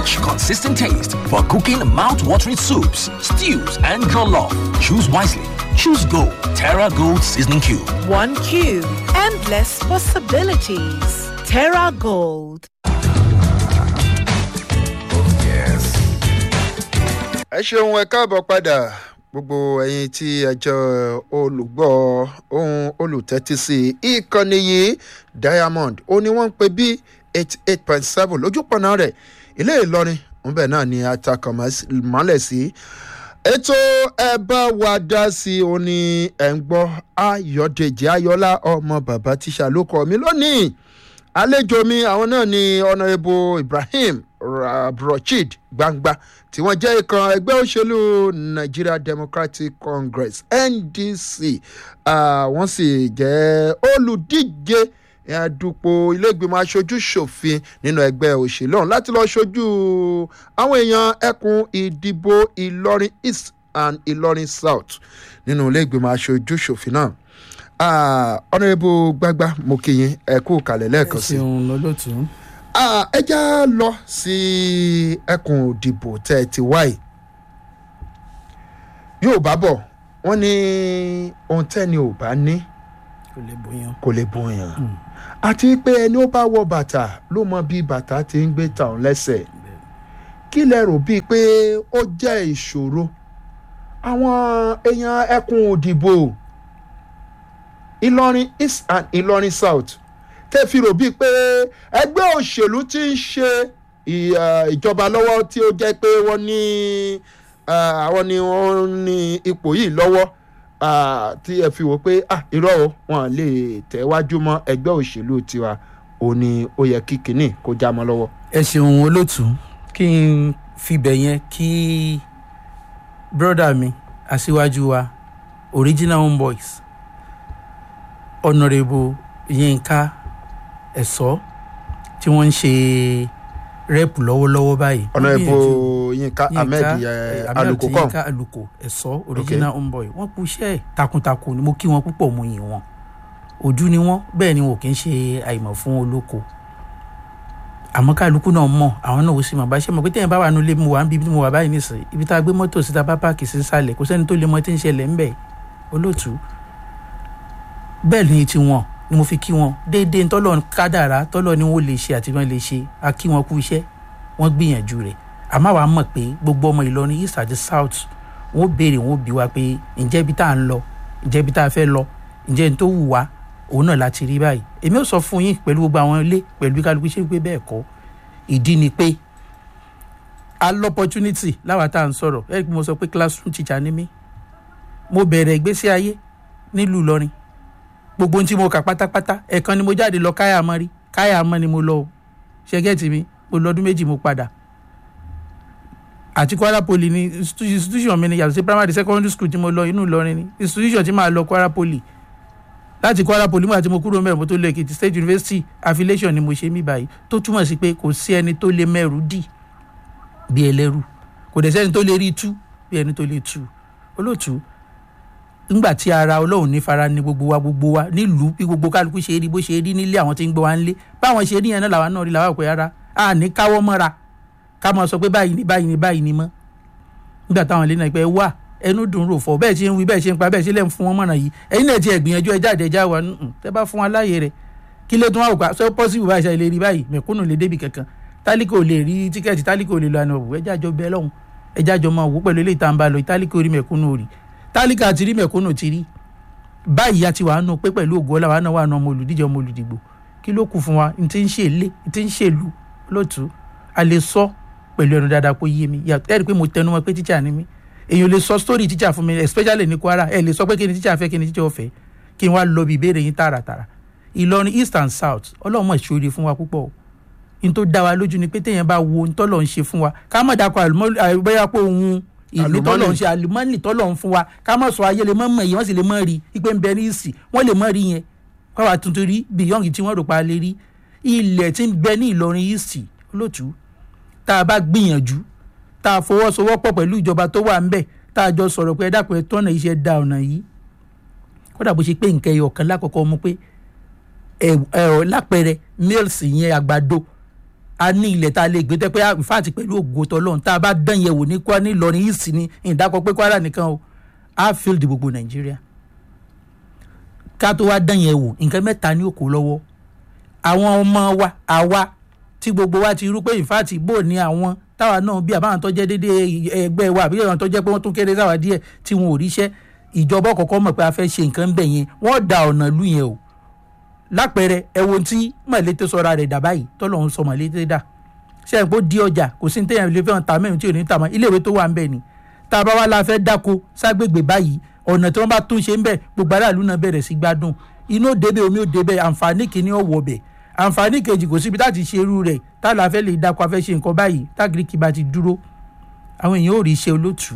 rich, consistent taste for cooking mouth-watering soups, stews, and jollof. Choose wisely. Choose Gold. Terra Gold Seasoning Cube. One cube. Endless possibilities. Terra Gold. ẹ ṣeun ẹ káàbọ̀ padà gbogbo ẹ̀yin tí ẹjọ́ olùgbọ́ ohun olùtẹ́tísí ìkànnì yìí diamond ó ní wọ́n ń pè bí eighty eight point seven lójúpọ̀nà rẹ̀ ilé ìlọrin ńbẹ̀ náà ni atakàn mọ́lẹ̀ sí ètò ẹ bá wa dá sí i ó ní ẹ̀ ń gbọ́ ayọ̀dèjì ayọ̀lá ọmọ bàbá tíṣà ló kọ́ mi lónìí àlejò mi àwọn náà ni ọ̀nàrẹ́bù ibrahim abdulrasheed gbangba tí wọ́n jẹ́ ìkan ẹgbẹ́ òṣèlú nigeria democratic congress ndc uh, wọ́n sì jẹ́ olùdíje dupò ilégbèmọ̀ aṣojú ṣòfin nínú ẹgbẹ́ òṣèlú ọ̀hún láti lọ́ọ́ ṣojú àwọn èèyàn ẹkùn ìdìbò ìlọrin east and ìlọrin south nínú ilégbèmọ̀ aṣojú ṣòfin náà ọ̀nàrẹ́bù gbagba mo kí yín ẹ kú kalẹ̀ lẹ́ẹ̀kan sí i ṣeun lọ́lọ́tù. ẹ já lọ sí ẹkùn òdìbò tẹ́ ẹ ti wáyé yóò bá bọ̀ wọ́n ní ohun tẹ́ni ò bá ní kò lè bóyan. kò lè bóyan àti pé ẹni ó bá wọ bàtà ló mọ bí bàtà ti ń gbé tàn lẹ́sẹ̀ kí lẹ rò bíi pé ó jẹ́ ìṣòro àwọn èèyàn ẹkùn òdìbò ìlọrin east and ìlọrin south tẹ́ fi rò bíi pé ẹgbẹ́ òṣèlú ti ń ṣe ìjọba lọ́wọ́ tí ó jẹ́ pé wọ́n ní àwọn ni wọ́n ní ipò yìí lọ́wọ́ tí ẹ fi wò pé irọ́ o wọn lè tẹ̀wájú mọ́ ẹgbẹ́ òṣèlú tiwa ò ní ó yẹ kí kinní kó já mọ́ lọ́wọ́. ẹ ṣeun olótù kí n fibẹ̀ yẹn kí bírọ́dà mi aṣíwájú wa original homeboys honourable yinka ẹ̀sọ́ tí wọ́n ń ṣe rẹ́pù lọ́wọ́lọ́wọ́ báyìí. honourable yinka ahmed aluko kan yinka aluko ẹ̀sọ́ original okay. homeboy wọ́n kú iṣẹ́ takuntakun ni mo kí wọn púpọ̀ mo yìn wọn ojú ni wọn bẹ́ẹ̀ ni wọn kì í ṣe àìmọ̀ fún olóko àmọ́ kálukú náà mọ̀ àwọn náà ó sì mọ̀ bá ṣe mọ̀ pé tẹ́yìn bá wà nílé mo wà ń bí mo wà báyìí nísìnyí ibi tá a gbé mọ́tò síta bá páàkì sí sálẹ̀ kò sẹ́ni tó lè mọ tí ń ṣẹlẹ̀ ńbẹ̀ olóòtú bẹ́ẹ̀ ni ti wọn ni mo fi kí wọn déédéé tọ́lọ̀ kádàrá tọ́lọ̀ ni wọ́n lè ṣe àti wọ́n lè ṣe a kí wọn kú iṣẹ́ wọ́n gbìyànjú rẹ̀ àmọ́ àwa mọ̀ pé gbogbo ọmọ ìlọrin east àti south wọ́n béèrè wọ́n bí wa pé ǹjẹ́ ibi tá à ń lọ ǹjẹ́ ibi tá a fẹ́ lọ ǹjẹ́ n tó wù wá òun náà láti rí báyìí èmi ò sọ fún yín pẹ̀lú gbogbo àwọn ilé pẹ̀lú bí kálukú ṣe ń pé bẹ́ẹ̀ kọ́ ìdí ni pé a lọ opportunity láwa tá à ń sọ̀rọ̀ ẹ̀ mo sọ pé classroom teacher ni mí mo bẹ̀rẹ̀ ìgbésí ayé nílùú ìlọrin gbogbo ohun tí mo kà pátápátá ẹ̀kan ni mo jáde lọ káyà mọ́ rí káyà mọ́ ni mo lọ o ṣẹ́gẹ́tì mi mo lọ ọdún méjì mo padà àti kwara poli ni institution mi ni yàtọ̀ sí primary secondary school tí mo lọ inú ìlọrin ni institution tí màá lọ kwara poli láti kwara poli mo àti mo kúrò mẹ́rin mo tó lọ èkìtì state university affiliation ni mo ṣe mí báyìí tó túmọ̀ sí pé kò sí ẹni tó lè mẹ́rù dì bí ẹlẹ́rù kò dẹ̀ sẹ́ni tó lè rí tú bí ẹni tó lè tú olóòtú ńgbà tí ara ọlọ́run ní fara ní gbogbo wa gbogbo wa nílùú bí gbogbo kálukú ṣe rí bó ṣe rí nílé àwọn tí ń gbọ́ wa nílé báwọn ṣe rí yẹn náà làwọn náà rí làwọn àpò ara a ní káwọ́ mọ́ra ká máa sọ pé báyìí ni báyìí ni báyìí ni mọ́ nígbà táwọn ilé náà pé wà ẹnu dùn rò fọ bẹ́ẹ̀ ṣe ń wí bẹ́ẹ̀ ṣe ń pa bẹ́ẹ̀ ṣe lẹ́ ń fún wọn mọ̀ràn yìí ẹ̀yin náà ti ẹ̀ gbìyànjú ẹ jáde ẹja wa tẹ́ bá fún wa láàyè rẹ̀ kí lè tún wá òkà sọ pọ́sibù báyìí ṣe lè rí báyìí mẹ̀kúnnù lè débi kankan tálíkò lè rí tíkẹ́ẹ̀tì tálíkò lè lọ àná òwò ẹja jọ bẹ́ẹ̀ lọ́hùn ẹja jọ máa wò pẹ̀lú eléyìí tá à ń bá lọ tálíkò rí mẹ̀kúnnù rí tálíkà ti rí mẹ̀kúnnù ti rí báyìí a ti wà nù pé pẹ̀lú ògo ọlá wa náà wà nù ọmọ olùdíje ọmọ olùdìgbò kí ló kù fún wa n ti ń ṣe ilé n ti ń ṣèlú lótú a lè sọ pẹ̀lú ẹnu dáadáa kó yé mi ẹ rí i pé mo tẹnu mọ́ pé tíṣà ni mí èèyàn lè sọ sítórì tíṣà fún mi especially ní kwara ẹ lè sọ pé kí ni tíṣà fẹ́ kí ni tíṣà ọ̀fẹ́ kí n wá lọ bí ìbéèrè yín tààràtàrà ìlọrin east and south ọlọ́run mọ̀ ṣòro fún wa púpọ̀ n tó dá wa lójú ni pé téèyàn bá wo ntọ́lọ̀ ń ṣe fún wa ká má dákọ̀ àlùbọ́yà pé òun ìlú tọ́lọ̀ ń ṣe àlùmọ́nì tọ́lọ̀ ń fún wa ká má sọ ayé lè mọ́ mọ̀ èyí wọ́n sì lè mọ́ rí i pé ń bẹ ní ìsì wọ́n lè mọ́ rí yẹn káwa tuntun rí beyond tí wọ́n rò pa lè rí ilẹ̀ tí ń bẹ ní ìlọrin ìsì olótú tá a bá gbìyànjú tá a fọwọ́sowọ́pọ̀ pẹ̀lú ìjọba tó wà ń bẹ̀ tá a jọ sọ̀rọ̀ pé ẹ dákun ẹ tọ́nà iṣẹ́ da ọ̀nà yìí kódà bó ṣe pé nǹkan ẹyọ kan lákọ̀ọ́kọ́ mú pé ẹ ẹ lápẹẹrẹ mills yẹn àgbàdo a ní ilẹ̀ tá a lè gbé tẹ́ pé ìfáàtì pẹ̀lú ògo tọ́lọ́run tá a bá dán yẹ̀ wò ní kwara ní ìlọrin east ní ìdákọ̀ pé kwara nìkan o á field gbogbo nàìjíríà ká tó wá dán yẹ̀ wò nǹkan mẹ́ta ní òkò lọ́wọ́ àwọn ọmọ wa àwa tí gbogbo wa ti rú pé ìfáàtì bò ní àwọn táwa náà bí àbáwọn tó jẹ́ dédé ẹgbẹ́ wa àbí àwọn tó jẹ́ pé wọ́n tún kéré sáwà díẹ̀ tí wọn ò ríṣẹ́ ìjọba kọ̀ọ̀kan mọ̀ pé a fẹ́ ṣe nǹkan bẹ̀ yẹn wọ́n da ọ̀nà lù yẹn o lápẹẹrẹ ẹ̀wọ̀n tí mọ̀lété sọra rẹ̀ dà báyìí tọ́lọ́hún sọ mọ̀lété dà ṣe é pé ó di ọjà kò sí ní téèyàn lè fẹ́ràn ta mẹ́rin tí ò ní ta mọ́ iléèwé tó wà ń bẹ̀ ni tá a bá wá la fẹ́ dáko ságbègbè báyìí ọ̀nà tí wọ́n bá tún ṣe ń bẹ̀ gbogbo aráàlú náà bẹ̀rẹ̀ sí gbádùn inú òdebẹ̀ omi òdebẹ̀ àǹfààní kìíní ọ̀wọ̀ bẹ̀ àǹfààní kejì kò síbi láti ṣe irú rẹ̀ tá a la fẹ́ lè dáko afẹ́ ṣe nǹkan báyìí tágìrìkì bá ti dúró àwọn èèyàn ò rí iṣẹ́ olótùú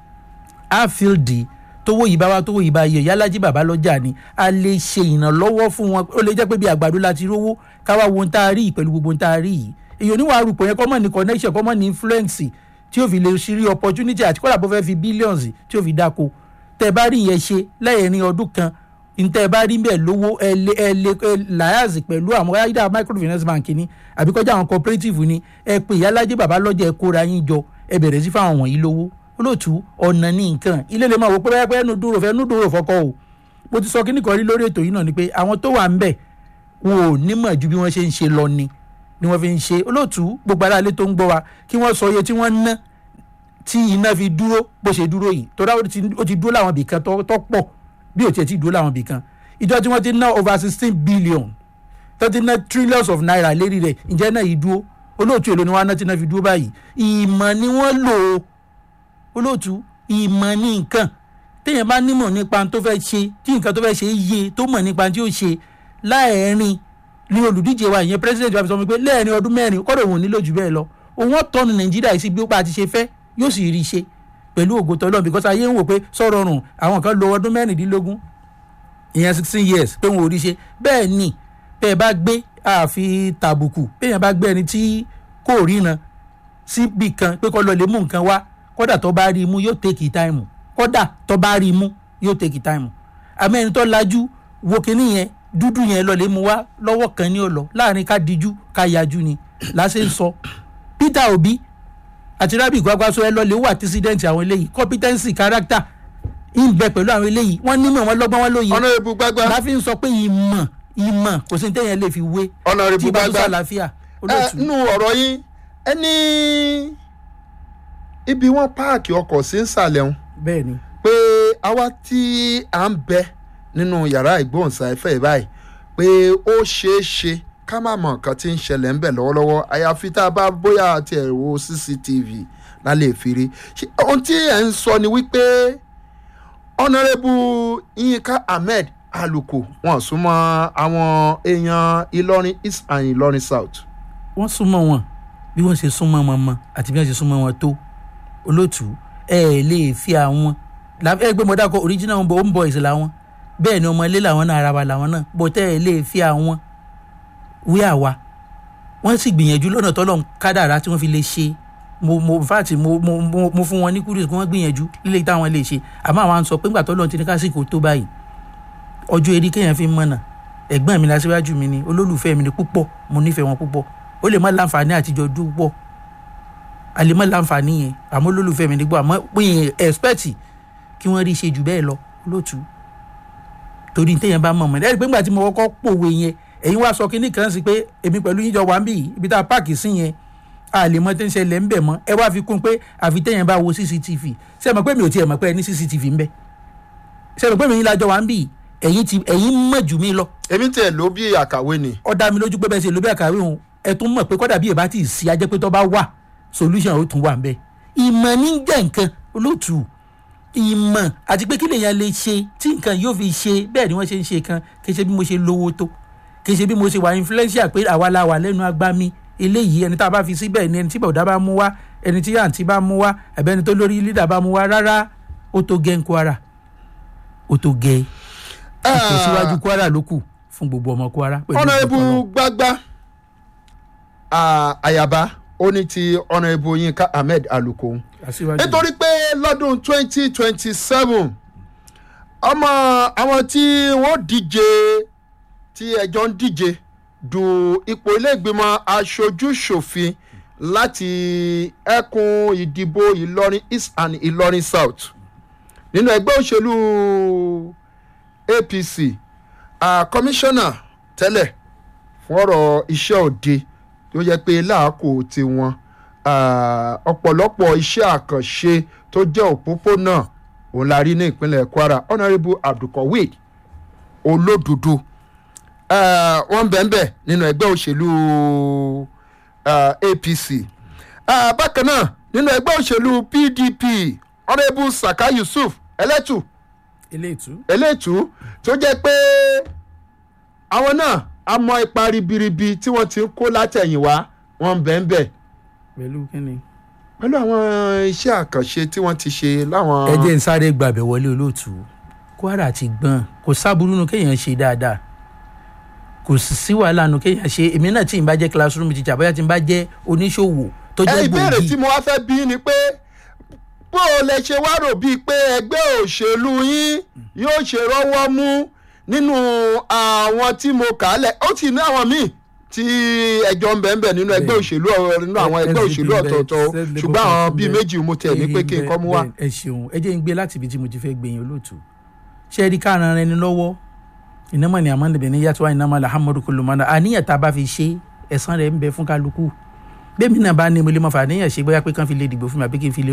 áfíìldì tówó yìí bá wá tówó yìí bá yẹ yálàjì bàbá lọ́jà ni a lè ṣe ìrànlọ́wọ́ fún wọn ó lè jẹ́ pé bí àgbàdo láti rówó káwá wo ohun tá a rí yìí pẹ̀lú gbogbo ohun tá a rí yìí èyí oníwà arúgbó yẹn kọ́mọ̀ ní connection kọ́mọ̀ ní influence tí ó fi lè ṣírí opportunity àti kọ́lá bó fẹ́ fi billions tí ó fi dáko tẹ́ bá rí yẹn ṣe lẹ́yìn ọdún kan ntẹ́ bá rí bẹ́ẹ̀ lówó ẹ lé ẹ lé ẹ láyàzì pẹ̀lú àwọn ayédà microfinance bank ni àbí kọjá àwọn cooperative ni ẹ pè yálàjì bàbá lọ́jà ẹ kóra yín jọ ẹ bẹ̀rẹ̀ sí fáwọn wọ̀nyí lówó olóòtú ọ̀nà ní nǹkan ilé lè máa wò pé pé ẹnu dúró fẹ́ ẹnu dúró fọkọ o mo ti sọ kíní kan rí lórí ètò yìí náà ni pé àwọn tó wà ń bẹ̀ wọn ò nímọ̀ ju bí wọ́n ṣe ń ṣe lọ ni ni wọ́n fi ń ṣe olóòtú gbogbo aráalé tó ń gbọ́ wa kí wọ́n sọ iye tí wọ́n ná tí iná fi dúró bó ṣe dúró yìí tó dáwọ́ ó ti dúró láwọn ibìkan tó pọ̀ bí ò tiẹ̀ ti dúró láwọn ibìkan ìjọ tí wọ́n ti ná over sixteen billion tó ti ná trillions of naira lérí rẹ̀ ǹjẹ́ náà yìí dúró olóòtú èlò ni wọ́n á ná tí iná fi dúró báyìí ìmọ̀ ni wọ́n lò ó olóòtú ìmọ̀ ní nǹkan téèyàn bá nímọ̀ nípa tó fẹ́ ṣe tí nǹkan tó fẹ́ ṣe yé tó mọ̀ nípa tí ó ṣe láàárín ní olùdíje wa ìyẹn president wa fi sọ mi pé lẹ́ẹ̀rin ọdún mẹ́rin kọ́dọ̀ òun nílò jù bẹ́ẹ̀ lọ òun ọ̀tọ́nu nàìjíríà yìí sí bí ó pa ti ṣe fẹ́ yóò sì rí i ṣe pẹ̀lú ògo tọ́lọ́ because ayé ń wò pé sọ̀rọ̀ rùn àwọn kan lo ọdún mẹ́rìndínlógún ìyẹn sixteen years pé wọn ò rí i ṣe bẹ́ẹ̀ ni bẹ́ẹ̀ bá gbé àfi tàbùkù bẹ́ẹ̀ bá gbé ẹni tí kò ríran síbì kan pé kọ́ lọ lè mú nǹkan wá kódà tó bá rí i mú yóò tèkì táìmù kódà tó bá rí i mú yóò tèkì táìmù àmọ́ ẹni tó lajú wo kinní yẹn dúdú yẹn lọ lè mú wá lọ́wọ́ kan ní ọ̀lọ́ láàrin ká dijú ká yajú ni láṣẹ ń sọ Peter Obi àti Rabi Gwagwaso ẹ lọ lè wà tíṣídẹ́ǹtì àwọn eléyìí competency character ń bẹ pẹ̀lú àwọn eléyìí wọ́n nímọ̀ wọn lọ́gbọ́n wọn lóye ọ̀nà ìbú gbágbá láfi ń sọ pé ìmọ̀ ìmọ̀ kò sí ní téèyàn lè fi wé ọ̀nà tí ìbú ìbá tó gbágbá sàlàáfíà ẹ olóòtú nínú ọ̀rọ̀ yín ẹni ibi wọ́n páàkì ọkọ̀ sí nsàlẹ̀ ń bẹ́ẹ̀ ni pé àwa tí à ń bẹ nínú yàrá ìgbóhùnsáfẹ́ báyìí pé ó ṣeé ṣe ká má mọ nǹkan tí ń ṣẹlẹ̀ ń bẹ̀ lọ́wọ́lọ́wọ́ àyàfi tá a bá bóyá àti ẹ̀ wo cctv lálẹ́ ìfiri Ṣé ohun tí ẹ̀ ń sọ ni wípé ọ̀nàrẹ́bù yínká ahmed aluko wọn súnmọ́ àwọn èèyàn ìlọrin east and ìlọrin south. wọ́n súnmọ́ wọn bí wọ́n ṣe súnmọ́ wọn mọ́ àti bí wọ́n ṣe súnmọ́ wọn tó olóòtú ẹ ẹ lè fi àwọn la- ẹ gbé mọ́dá kọ original home boys làwọn bẹ́ẹ̀ ni ọmọ ilé làwọn náà ara wa làwọn náà bó tẹ́ ẹ lè fi àwọn wí àwa wọ́n sì gbìyànjú lọ́nà tọ́lọ̀ kádàrá tí wọ́n fi lè ṣe mo mo in fact mo mo mo mo fún wọn ní kúrò kí wọ́n gbìyànjú lílé táwọn lè ṣe àmọ́ àwọn à ń sọ pé ńgbà tọ́lọ̀ ti ní kásìkò tó báyìí ọjọ́ eré kéèyàn fi ń mọ̀nà ẹ̀gbọ́n mi lásìwájú mi ni olólùfẹ́ mi ni púpọ̀ mo nífẹ̀ẹ́ wọn púpọ̀ ó lè má láǹfààní àtijọ́ dúpọ̀ a lè má láǹfààní yẹn àmọ́ olólùfẹ́ mi nígbà àmọ́ pé yẹn expect kí wọ́n rí i ṣe jù bẹ́ẹ̀ lọ lótú torí téèyàn bá mọ̀ mọ́ ẹ̀ ẹ́ rí i pé ńgbà tí mo kọ́kọ́ pòwe yẹn ẹ̀yin wá sọ kínní kan sí pé èmi pẹ̀lú yín jọ wà ń bì yìí ibi tá a páàkì sí yẹn a lè mọ tí ń ṣẹlẹ̀ ń bẹ̀ mọ́ ẹ wá fi kún pé àfi téèyàn bá wo cctv ṣé ẹ mọ̀ pé mi ò tiẹ̀ mọ̀ pé ẹ ní cctv ń bẹ ṣé ẹ mọ̀ pé mi yín lájọ wà ń bì yìí ẹ̀yin ti ẹ̀yin mọ̀ jù mí lọ èmi tiẹ̀ ló bí àkàwé ni. ó dá mi lójú pé bẹ́ẹ̀ ṣe ló bẹ́ẹ̀ kàwé òun ẹ tún mọ̀ pé kọ́dà bí ẹ bá ti sí ajẹ́ pé tó bá wà solution ó tún wà ń bẹ́ẹ̀ ìmọ̀ ní jẹ́ nǹkan olóòtú ìmọ̀ àti pé kí lèèyàn lè ṣe tí nǹkan yóò fi ṣe bẹ́ẹ̀ ni wọ́n ṣe ń ṣe kan kì í ṣe bí mo ṣe lówó tó kì í ṣe bí mo ṣe wà influential pé àwa la wà lẹ́nu agbami eléyìí ẹni tá a bá fi síbẹ̀ ni ẹni tí bọ̀dá bá mú wá ẹni tí àǹtí bá mú wá ẹ̀bẹ̀ ẹni tó lórí lídà bá mú wá rárá ó tó gẹ́ ń kwara ó tó gẹ́ ìtẹ̀síwájú kwara ló kù fún gbogbo ọmọ kwara. pẹ̀lú ọ̀nàrẹ́bù ìgbọ́kànlọ́. gbágbá àyàbá ó ní ti ọ̀nàrẹ́bù yínká ahmed aluko Aṣíwájú. nítorí pé lọ́dún twenty twenty seven ọmọ àwọn tí wọ́n díje tí ẹjọ́ ń díje du ipò ilé-ìgbìmọ̀ aṣojú-ṣòfin láti ẹkùn ìdìbò ìlọrin east and ìlọrin south nínú ẹgbẹ́ òṣèlú apc kọmíṣánná tẹ́lẹ̀ fún ọ̀rọ̀ iṣẹ́ òde tó yẹ pé láàkó tiwọn ọ̀pọ̀lọpọ̀ iṣẹ́ àkànṣe tó jẹ́ òpópónà òun la rí ní ìpínlẹ̀ kwara honourable abdulkawid olódodo wọ́n bẹ̀ẹ̀bẹ̀ nínú ẹgbẹ́ òṣèlú apc bákan náà nínú ẹgbẹ́ òṣèlú pdp honourable saka yusuf ẹlẹ́tù eléètú eléètú tó jẹ́ pé àwọn náà a mọ ipa ribiribi tí wọ́n ti ń kó látẹ̀yìnwá wọ́n bẹ̀ẹ̀bẹ̀ pẹ̀lú kínni. pẹ̀lú àwọn iṣẹ́ àkànṣe tí wọ́n ti ṣe láwọn. ẹ jẹ́ ń sáré gbàbẹ̀ wọlé olóòtú kwara ti gbọ́n kò sábúrú nu kéèyàn ṣe dáadáa kò sì sí wàhálà nu kéèyàn ṣe èmi náà tí n bá jẹ́ classroom teacher bóyá tí n bá jẹ́ oníṣòwò tó ẹ jẹ́ ìbéèrè tí gbòógì mo wá fẹ́ bí ni pé bó o lè ṣe wá rò bíi pé ẹgbẹ́ òṣèlú yín yóò ṣe rọ́wọ́ mú nínú àwọn tí mo kà á lẹ̀ ó ti ní àwọn míì tí ẹjọ́ ń bẹ̀ ń bẹ̀ nínú ẹgbẹ́ Bẹ́ẹ̀. òṣèlú ọ̀- nínú àwọn ẹgbẹ́ SDP òṣèlú bẹ́ẹ̀, ọ̀tọ̀ọ̀tọ̀ o. Self ṣùgbọ́n àwọn Labour bíi Party méjì mo tẹ̀ ní pé kí n kọ́ mú wá. Bẹ́ẹ̀, ẹ ṣeun ẹ jẹ́ ń gbé láti ibi tí mo ti fẹ́ gbẹ̀yìn olóòtú ṣé ẹ rí ká ran ẹni lọ́wọ́ ìnámọ̀ ni àmọ́ níbẹ̀ ní yàtọ̀ àìnámọ̀ làhámọ́dù kò ló mọ́nà àníyàn tá a bá fi ṣe ẹ̀san rẹ̀ ń bẹ fún kálukú bẹ́ẹ̀ mi náà bá ní mo lè mọ̀ fà àníyàn ṣe bóyá pé kán fi lè dìbò fún mi àbí kí n fi lè